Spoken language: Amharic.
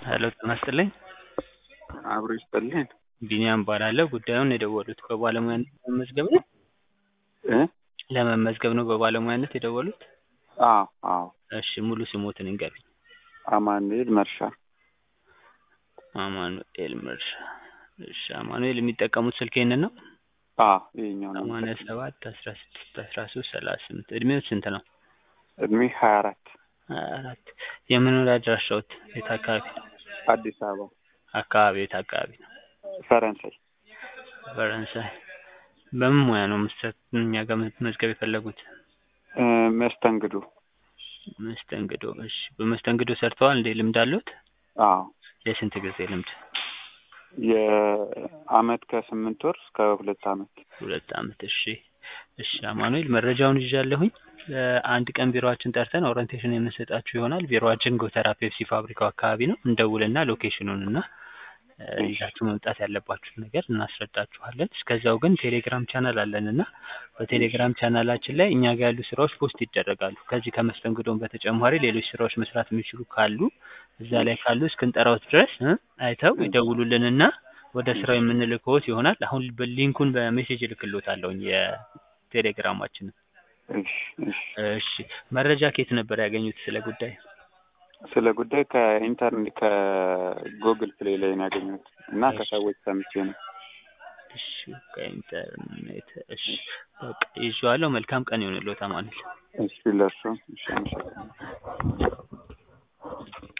ሄሎ ጤና ይስጥልኝ። አብሮ ይስጥልኝ። ቢኒያም እባላለሁ። ጉዳዩን የደወሉት በባለሙያነት ለመመዝገብ ነው? እ ለመመዝገብ ነው በባለሙያነት የደወሉት? አዎ አዎ። እሺ ሙሉ ስሞትን ይንገሩኝ? አማኑኤል መርሻ። አማኑኤል መርሻ። እሺ አማኑኤል የሚጠቀሙት ስልክ ይሄንን ነው? አዎ ይኸኛው ነው። ሰማንያ ሰባት አስራ ስድስት አስራ ሶስት ሰላሳ ስምንት እድሜው ስንት ነው? እድሜ ሀያ አራት ሀያ አራት የመኖሪያ አድራሻዎት የት አካባቢ? አዲስ አበባ አካባቢ የት አካባቢ ነው? ፈረንሳይ። ፈረንሳይ። በምን ሙያ ነው መስራት እኛ ጋር መመዝገብ የፈለጉት? እ መስተንግዶ። መስተንግዶ። እሺ በመስተንግዶ ሰርተዋል እንዴ? ልምድ አለዎት? አዎ የስንት ጊዜ ልምድ? የአመት ከስምንት ወር እስከ ሁለት አመት። ሁለት አመት። እሺ እሺ አማኑኤል መረጃውን ይዣለሁኝ። አንድ ቀን ቢሮአችን ጠርተን ኦሪንቴሽን የምንሰጣችሁ ይሆናል። ቢሮአችን ጎተራ ፔፕሲ ፋብሪካው አካባቢ ነው። እንደውልና ሎኬሽኑን እና ይዛችሁ መምጣት ያለባችሁን ነገር እናስረዳችኋለን። እስከዛው ግን ቴሌግራም ቻናል አለን እና በቴሌግራም ቻናላችን ላይ እኛ ጋር ያሉ ስራዎች ፖስት ይደረጋሉ። ከዚህ ከመስተንግዶም በተጨማሪ ሌሎች ስራዎች መስራት የሚችሉ ካሉ እዛ ላይ ካሉ እስክንጠራዎት ድረስ እ አይተው ይደውሉልንና ወደ ስራው የምንልክዎት ይሆናል። አሁን ሊንኩን በሜሴጅ እልክልዎታለሁኝ የቴሌግራማችንን። እሺ እሺ። እሺ መረጃ ከየት ነበር ያገኙት ስለ ጉዳይ? ስለ ጉዳይ ከኢንተርኔት ከጉግል ፕሌይ ላይ ነው ያገኘሁት እና ከሰዎች ሰምቼ ነው። እሺ ከኢንተርኔት። እሺ በቃ ይዤዋለሁ። መልካም ቀን ይሁንልዎት አማኑኤል። እሺ ለእርሶም እሺ አመሰግናለሁ።